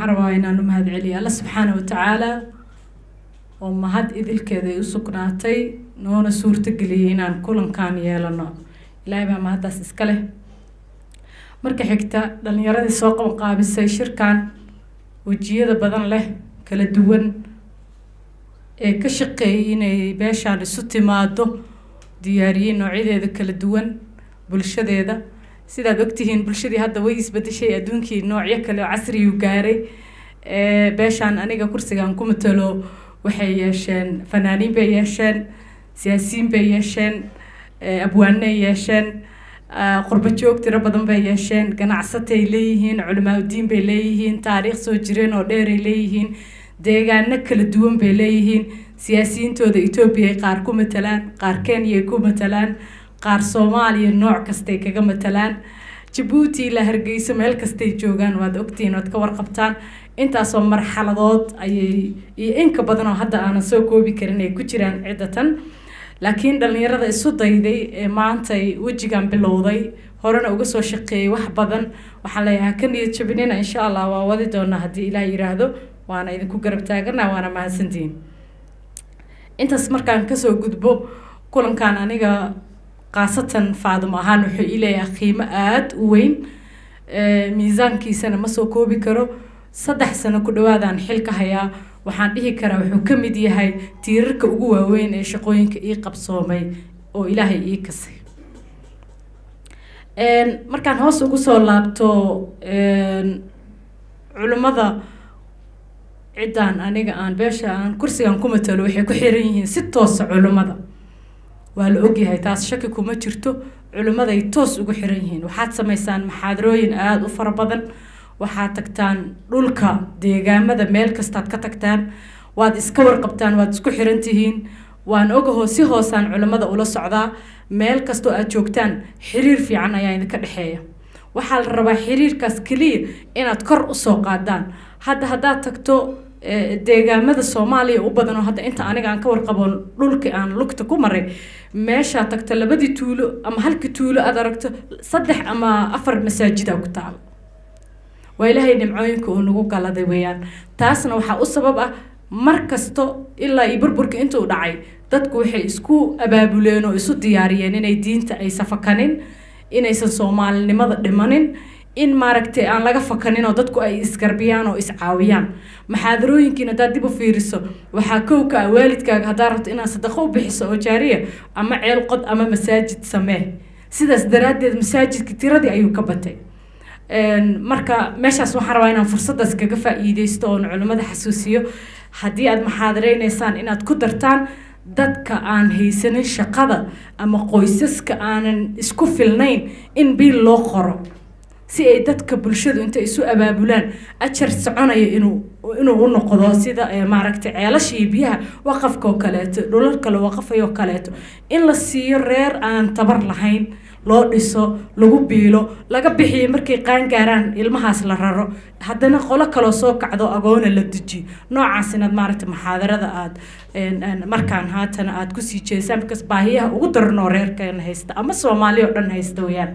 rabaa inaan u mahad celiyo alla subxaana watacaala oo mahad idilkeeda ay u sugnaatay noona suurtageliyay inaan kulankan yeelano ilaahay baa mahaddaas iska leh marka xigta dhalinyaradii soo qabanqaabisay shirkan wejiyada badan leh kala duwan ee ka shaqeeyay inay beeshaan isu timaado diyaariyey noocyadeeda kala duwan bulshadeeda sidaad ogtihiin bulshadii hadda way isbedeshay adduunkii noocyo kale oo casriyuu gaaray beeshaan aniga kursigan ku matalo waxay yeesheen fanaaniin bay yeesheen siyaasiyiin bay yeesheen abwaanay yeesheen qurbo joog tiro badan bay yeesheen ganacsatay leeyihiin culimaauddiin bay leeyihiin taariikh soo jireen oo dheeray leeyihiin deegaano kala duwan bay leeyihiin siyaasiyiintooda etoobiya ay qaar ku matalaan qaar kenya ay ku matalaan qaar soomaaliya nooc kastay kaga matalaan jabuuti ilaa hargeyso meel kastay joogaan waad ogtihiin waad ka warqabtaan intaasoo marxaladood ayay iyo inka badan oo hadda aanan soo koobi karin ay ku jiraan ciddatan laakiin dhallinyarada isu dayday ee maantay wejigan bilowday horena uga soo shaqeeyay wax badan waxaan leeyahay ka niyad jabinina insha allah waa wadi doonaa haddii ilaah yiraahdo waana idinku garab taagana waana mahadsantihiin intaas markaan kasoo gudbo kulankan aniga khaasatan faadimo ahaan wuxuu ii leeyahay qiimo aada u weyn miisaankiisana ma soo koobi karo saddex sano ku dhawaadaan xilka hayaa waxaan dhihi karaa wuxuu ka mid yahay tiirarka ugu waaweyn ee shaqooyinka ii qabsoomay oo ilaahay ii kasay markaan hoos ugu soo laabto culimmada ciddaan aniga aan beesha aan kursigan ku matalo waxay ku xiran yihiin si toosa culimmada waa la ogyahay taas shaki kuma jirto culimmaday toos ugu xiran yihiin waxaad samaysaan maxaadarooyin aada u fara badan waxaad tagtaan dhulka deegaamada meel kastaad ka tagtaan waad iska warqabtaan waad isku xiran tihiin waan ogahoo si hoosaan culimmada ula socdaa meel kastoo aad joogtaan xiriir fiican ayaa idinka dhexeeya waxaa la rabaa xiriirkaas keliya inaad kor usoo qaadaan hadda haddaad tagto deegaamada soomaaliya u badan oo hadda inta aniga aan ka warqabo dhulkii aan lugta ku maray meeshaa tagto labadii tuulo ama halkii tuulo aad aragto saddex ama afar masaajida ku taala waa ilaahay nimcooyinka uu nagu galaday weeyaan taasna waxaa u sabab ah mar kasto ilaa iyo burburka intuu dhacay dadku waxay isku abaabuleen oo isu diyaariyeen inay diinta aysan fakanin inaysan soomaalinimada dhimanin in maaragtay aan laga fakanin oo dadku ay isgarbiyaan oo iscaawiyaan maxaadarooyinkiin haddaad dib u fiiriso waxaa kowka ah waalidkaaga haddaa rabto inaad sadaqo u bixiso oo jaariya ama ceel qod ama masaajid samee sidaas daraaddeed masaajidka tiradii ayuu ka batay marka meeshaas waxaan rabaa inaan fursaddaas kaga faa'iideysto oon culimmada xasuusiyo haddii aad maxaadareynaysaa inaad ku dartaan dadka aan haysanin shaqada ama qoysaska aanan isku filnayn in biil loo qoro si ay dadka bulshadu intay isu abaabulaan ajar soconaya inuu inuu u noqdo sida maaragtay ceelasha iyo biyaha waqafka oo kaleeto dhulalka la waqafayo oo kaleeto in la siiyo reer aan tabar lahayn loo dhiso lagu biilo laga bixiyo markay qaan gaaraan ilmahaas la raro haddana qolo kaloo soo kacdo agoona la dejiyo noocaas inaad maaragtay maxaadarada aad markaan haatana aad kusii jeesaan because baahiyaha ugu daranoo reerkeena haysta ama soomaali oo dhan haysta weyaan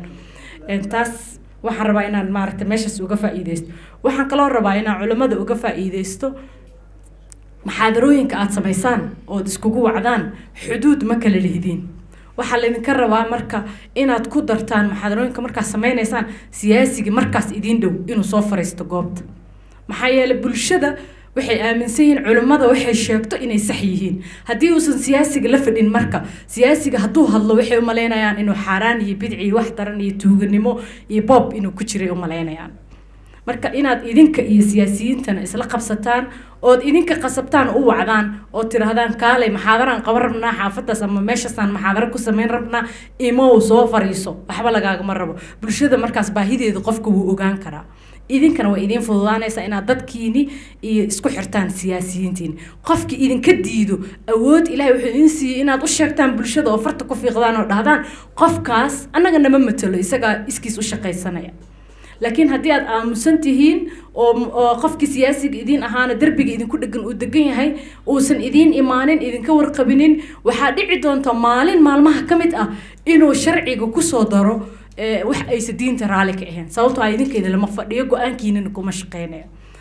taas waxaan rabaa inaan maaragtay meeshaas uga faa'iideysto waxaan kaloo rabaa inaan culimmada uga faa'iideysto maxaadarooyinka aada samaysaan ood iskugu wacdaan xuduud ma kala lihdiin waxaa laydinka rabaa marka inaad ku dartaan maxaadarooyinka markaad sameynaysaan siyaasiga markaas idiin dhow inuu soo fariisto goobta maxaa yeelay bulshada waxay aaminsan yihiin culimmada waxay sheegto inay sax yihiin haddii uusan siyaasiga la fadhin marka siyaasiga hadduu hadlo waxay umalaynayaan inuu xaaraan iyo bidci iyo wax daran iyo tuuganimo iyo boob inuu ku jiray umalaynayaan marka inaad idinka iyo siyaasiyiintana isla qabsataan ood idinka qasabtaan u wacdaan oo tidhaahdaan kaalay maxaadaraan qaban rabnaa xaafadaas ama meeshaasaan maxaadaro ku samayn rabnaa imow soo fariiso waxba lagaagama rabo bulshada markaas baahideeda qofka wuu ogaan karaa idinkana way idiin fududaanaysaa inaad dadkiini iyo isku xirtaan siyaasiyiintiini qofkii idinka diido awood ilahay wuxuu idin siiyey inaad u sheegtaan bulshada oo farta ku fiiqdaan oo dhahdaan qofkaas annaga nama matalo isagaa iskiis u shaqaysanaya laakiin haddii aad aamusan tihiin oo qofkii siyaasiga idiin ahaana derbiga idinku dhegan uu degan yahay uusan idiin imaanin idinka warqabinin waxaa dhici doonta maalin maalmaha ka mid ah inuu sharciga kusoo daro wax aysa diinta raali ka ahayn sababtoo a idinkeeda lama fadhiyo go-aankiinana kuma shaqeynayo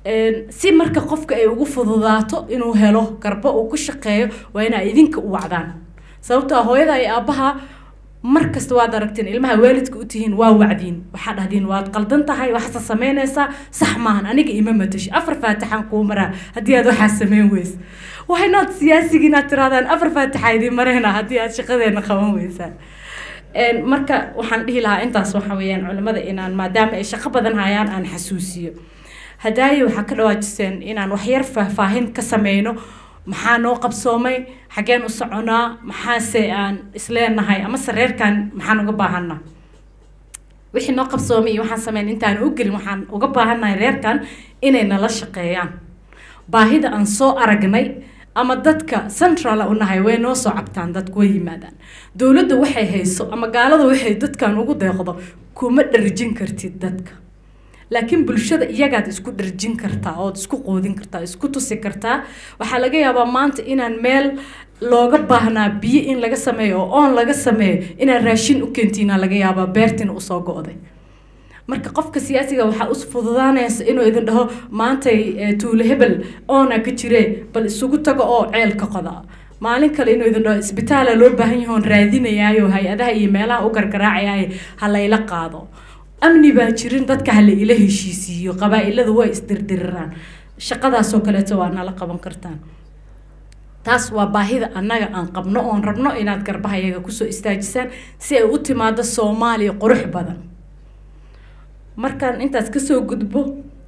si marka qofka ay ugu fududaato inuu helo garbo uu ku shaqeeyo waa inaa idinka u wacdaan sababtoo hooyada iyo aabbaha mar kasta waad aragteen ilmaha waalidka u tihiin waa wacdiin waxaa dhahdiin waad qaldan tahay waxaasa samaynaysaa sax maahan aniga ima matashi afar faatixaan kuu maraa haddii aad waxaa samayn weysa waxaynood siyaasigi inaad tirahdaan afar faatixa idiin marayna haddii aad shaqadeena qaban weysaan marka waxaan dhihi lahaa intaas waxa weeyaan culimmada inaan maadaama ay shaqo badan hayaan aan xasuusiyo hadaaye waxaa ka dhawaajiseen inaan waxyar faahfaahin ka sameyno maxaa noo qabsoomay xaggeen u soconaa maxaase aan isleenahay amase reerkan maxaan uga baahanaa wixii noo qabsoomay iyo waxaan sameyn intaan u gelin waxaan uga baahannahay reerkan inay nala shaqeeyaan baahida aan soo aragnay ama dadka central u nahay way noo soo cabtaan dadku way yimaadaan dowladda waxay hayso ama gaalada waxay dadkan ugu deeqdo kuma dharjin kartid dadka laakiin bulshada iyagaad isku dharjin kartaa ood isku qoodin kartaa isku tusi kartaa waxaa laga yaabaa maanta inaan meel looga baahnaa biyo in laga sameeyo oo oon laga sameeyo inaan raashin u keentiina laga yaabaa beertina usoo go-day marka qofka siyaasiga waxaa us fududaanaysa inuu idin dhaho maantay tuule hebel oona ka jiree bal isugu tago oo ceelka qoda maalin kale inuu idin dhaho isbitaala loo baahan yahoon raadinayaayo hay-adaha iyo meelaha u gargaraacayaayo ha layla qaado amni baa jirin dadka hala ila heshiisiiyo qabaa-iladu way isdirdiriraan shaqadaasoo kaleeto waa nala qaban kartaan taas waa baahida annaga aan qabno oon rabno inaad garbaha iyaga kusoo istaajisaan si ay u timaado soomaaliya qurux badan markaan intaas kasoo gudbo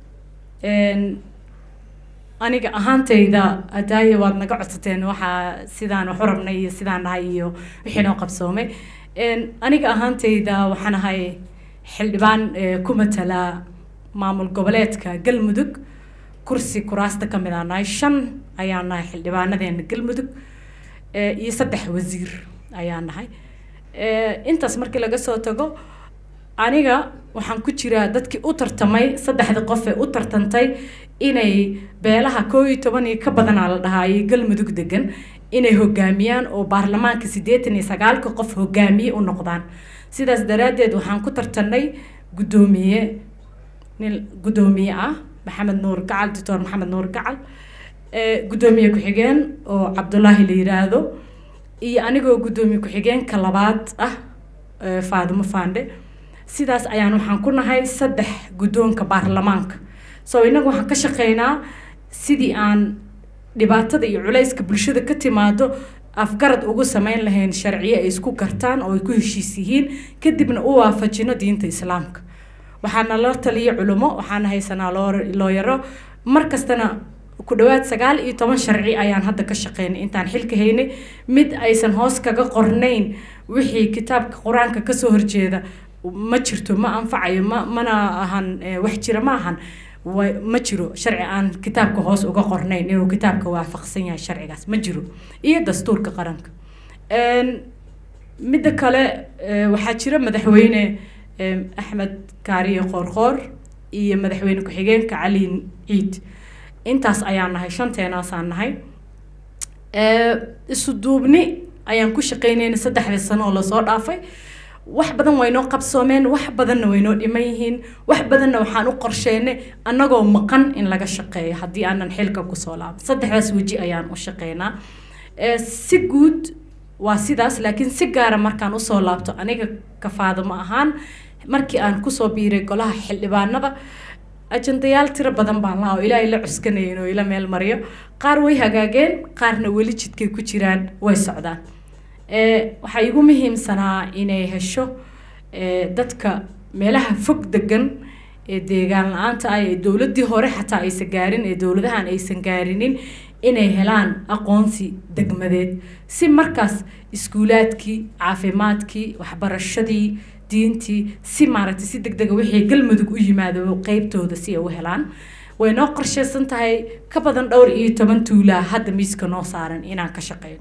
aniga ahaantayda hadaaye waad naga codsateen waxaa sidaan waxu rabnay iyo sidaan dhahay iyo wixii noo qabsoomay aniga ahaantayda waxaan ahay xildhibaan ku matala maamul goboleedka galmudug kursi kuraasta ka mid aa nahay shan ayaa nahay xildhibaanadeena galmudug iyo saddex wasiir ayaa nahay intaas markii laga soo tago aniga waxaan ku jiraa dadkii u tartamay saddexda qof ee u tartantay inay beelaha koo iyo toban iyo ka badanaa la dhahaayay galmudug degan inay hogaamiyaan oo baarlamaanka siddeetan iyo sagaalka qof hogaamiye u noqdaan sidaas daraaddeed waxaan ku tartanay guddoomiye nin guddoomiye ah maxamed nuur gacal doctor maxamed nuur gacal guddoomiye ku-xigeen oo cabdulaahi la yiraahdo iyo anigoo guddoomiye ku-xigeenka labaad ah faadimo faandhe sidaas ayaan waxaan ku nahay saddex guddoonka baarlamaanka so innagu waxaan ka shaqeynaa sidii aan dhibaatada iyo culayska bulshada ka timaado afgarad ugu sameyn lahayn sharciye ay isku gartaan oo ay ku heshiis yihiin kadibna u waafajino diinta islaamka waxaana la taliya culimo waxaana haysanaa looyaro mar kastana ku dhawaad sagaal iyo toban sharci ayaan hadda ka shaqeynay intaan xilka haynay mid aysan hoos kaga qornayn wixii kitaabka qur-aanka kasoo horjeeda ma jirto ma anfacayo ma mana ahan wax jira ma ahan ma jiro sharci aan kitaabka hoos uga qornayn inuu kitaabka waafaqsan yahay sharcigaas ma jiro iyo dastuurka qaranka midda kale waxaa jira madaxweyne axmed kaariye qoorqoor iyo madaxweyne ku-xigeenka cali ciid intaas ayaan nahay shanteenaasaan nahay isu duubni ayaan ku shaqeynayna saddexdii sano oo lasoo dhaafay wax badan waynoo qabsoomeen wax badanna waynoo dhiman yihiin wax badanna waxaan u qorsheynay annagoo maqan in laga shaqeeyo haddii aanan xilka kusoo laaban saddexdaas weji ayaan u shaqeynaa si guud waa sidaas laakiin si gaara markaan usoo laabto aniga kafaadamo ahaan markii aan kusoo biiray golaha xildhibaanada ajandayaal tiro badan baan laha oo ilaahay la cuskanayn oo ila meel mariyo qaar way hagaageen qaarna weli jidkay ku jiraan way socdaan waxaa igu muhiimsanaa inay hesho dadka meelaha fog degan ee deegaan la-aanta ah ee dowladdii hore xataa aysan gaarin ee dowladahan aysan gaarinin inay helaan aqoonsi degmadeed si markaas iskuulaadkii caafimaadkii waxbarashadii diintii si maaragtay si deg dega wixii galmudug u yimaado qeybtooda si ay u helaan way noo qorsheysan tahay ka badan dhowr iyo toban tuulaa hadda miiska noo saaran inaan ka shaqeyno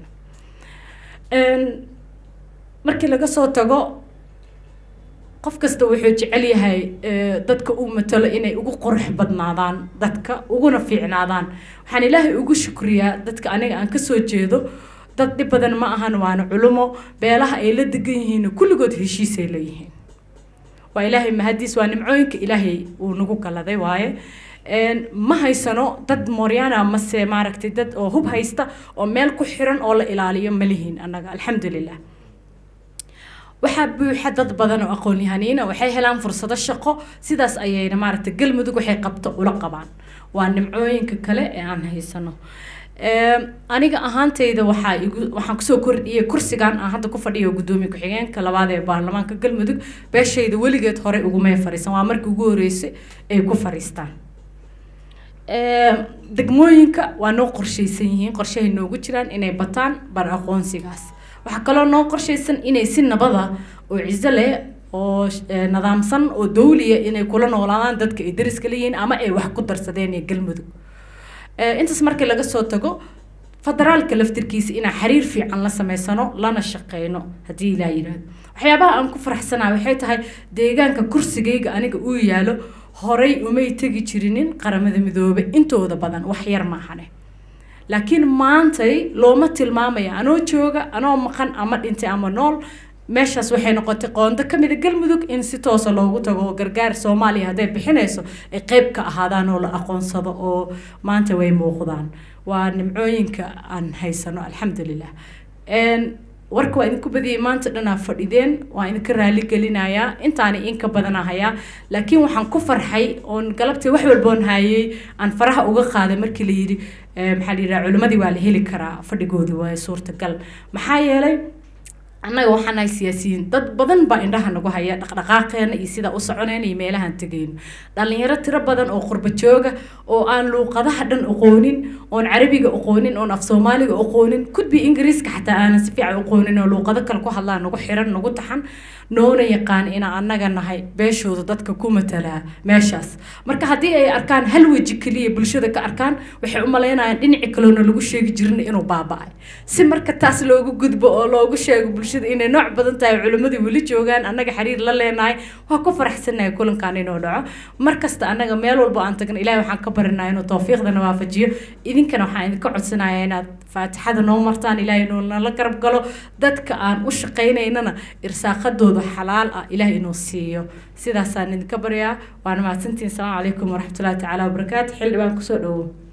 markii laga soo tago qof kasta wuxuu jecel yahay dadka uu matalo inay ugu qurux badnaadaan dadka uguna fiicnaadaan waxaan ilaahay ugu shukriyaa dadka aniga aan kasoo jeedo dad dhib badan ma ahan waana culumo beelaha ay la degan yihiin kulligood heshiisay leeyihiin waa ilaahay mahadiis waa nimcooyinka ilaahay uu nagu galaday waaye ma haysano dad mooryaana mase maaragtay dad oo hub haysta oo meel ku xiran oo la ilaaliyo ma lihiin annaga alxamdulilah waxaa buuxa dad badan oo aqoon-yahaniina waxay helaan fursado shaqo sidaas ayayna maaragtay galmudug waxay qabto ula qabaan waa nimcooyinka kale ee aan haysano aniga ahaantayda waxaa igu waxaan kusoo kordhiyey kursigan aan hadda ku fadhiyo guddoomiye ku-xigeenka labaad ee baarlamaanka galmudug beeshayda weligeed horey ugumay fariisan waa markii ugu horeysay ay ku fariistaan degmooyinka waa noo qorshaysan yihiin qorshahay noogu jiraan inay bataan bar aqoonsigaas waxaa kaloo noo qorshaysan inay si nabada oo ciso leh oo nidaamsan oo dawliya inay kula noolaadaan dadka ay dariska leeyihiin ama ay wax ku darsadeen ee galmudug intaas markii laga soo tago federaalka laftirkiisa inaan xiriir fiican la sameysano lana shaqeyno haddii ilaa yidhaahdo waxyaabaha aan ku faraxsanahay waxay tahay deegaanka kursigayga aniga uu yaalo horay umay tegi jirinin qaramada midoobe intooda badan wax yar maahane laakiin maantay looma tilmaamaya anoo jooga anoo maqan ama dhintay ama nool meeshaas waxay noqotay qoondo ka mida galmudug in si toosa loogu tago gargaar soomaaliya hadday bixinayso ay qeyb ka ahaadaan oo la aqoonsado oo maanta way muuqdaan waa nimcooyinka aan haysano alxamdulilah warka waa idinku badiyay maanta dhanaa fadhideen waa idinka raali gelinayaa intaani inka badana hayaa laakiin waxaan ku farxay oon galabtii wax walboon hayay aan faraha uga qaaday markii la yidhi maxaa la yidhaha culimmadii waa la heli karaa fadhigoodii waa suurtagal maxaa yeelay annaga waxaan nahay siyaasiyiin dad badan baa indhaha nagu haya dhaqdhaqaaqeena iyo sida u soconeyna iyo meelahaan tegayno dhalinyaro tiro badan oo qurba jooga oo aan luuqadaha dhan aqoonin oon carabiga aqoonin oon af soomaaliga aqoonin kudbi ingiriiska xataa aanan si fiican aqoonin oo luuqado kale ku hadlaan nagu xiran nagu taxan noona yaqaan inaan annaga nahay beeshooda dadka ku matalaa meeshaas marka haddii ay arkaan hal weji keliya bulshada ka arkaan waxay u malaynayaan dhinaci kaloona lagu sheegi jirin inuu baaba-ay si marka taas loogu gudbo oo loogu sheego bulshada inay nooc badan tahay culimmadii weli joogaan annaga xiriir la leenahay waa ku faraxsanahay kulankan inuu dhaco markasta annaga meel walba aan tagna ilahay waxaan ka barinaa inuu tawfiiqdana waafajiyo idinkana waxaan idinka codsanaya inaad faatixada noo martaan ilaahay inuu nala garab galo dadka aan u shaqaynaynana irsaaqadooda xalaal ah ilaahay inuu siiyo sidaasaan idinka baryaa waana mahadsantihin asalaamu calaykum waraxmatullahi tacaala wabarakaatu xildhibaan kusoo dhowow